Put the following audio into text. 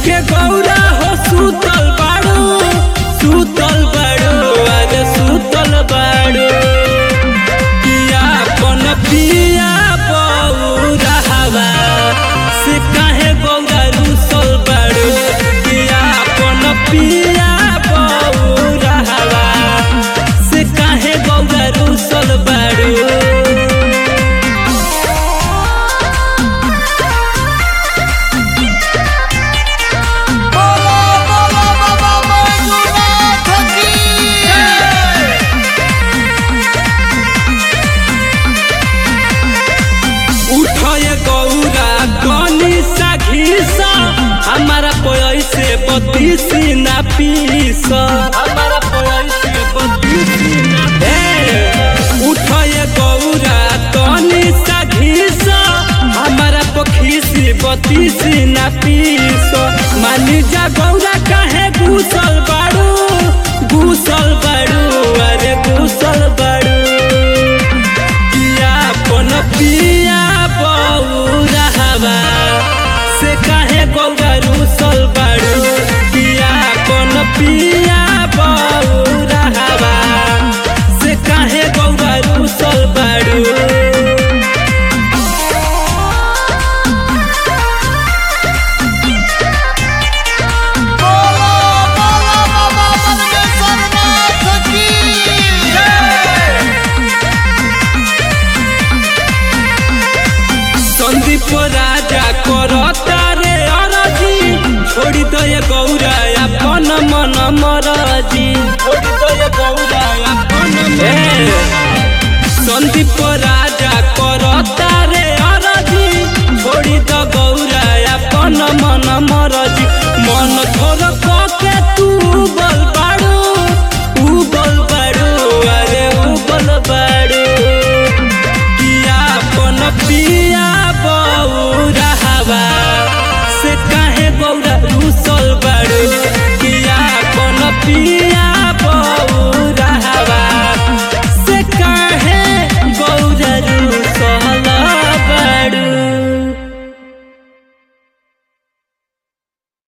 के गौरा हो सुतल बाड़ू सुतल बाड़ू अरे सुतल बाड़ू पिया पन पिया बौरा हवा से काहे गौरा रुसल बाड़ू पिया पन पिया बौरा हवा से काहे गौरा रुसल बाड़ू बोलो बोलो बाबा बैजूनाथ की उठे गौरा कनी सा घीसा हमारा पैसे बत्तीसी ना पीस हमारा पैसे बत्तीसी ना उठे गौरा कनी सा घीसा हमारा पखीसी बत्तीसी ना पीस मानी जा गौरा काहे घुसल बाड़ू घुसल बाड़ू अरे घुसल बाड़ू पिया पन पिया बौरा हवा से काहे गौरा रुसल बाड़ू पिया पन पिया बौरा हवा से काहे गौरा रुसल बाड़ू बोलो बोलो बाबा मनकेश्वरनाथ की संदीप राजा करता रे अरजी छोड़ी दे गौरा अपन मन मरजी छोड़ी दे गौरा अपन मन संदीप राजा करता रे अरजी छोड़ी द गौरा अपन मन मरजी मन थोर के तू बल बाड़ू ऊ बल बाड़ू अरे ऊ बल बाड़ू पिया पन पिया बौरा हवा से काहे गौरा रुसल बाड़ू पिया पन पिया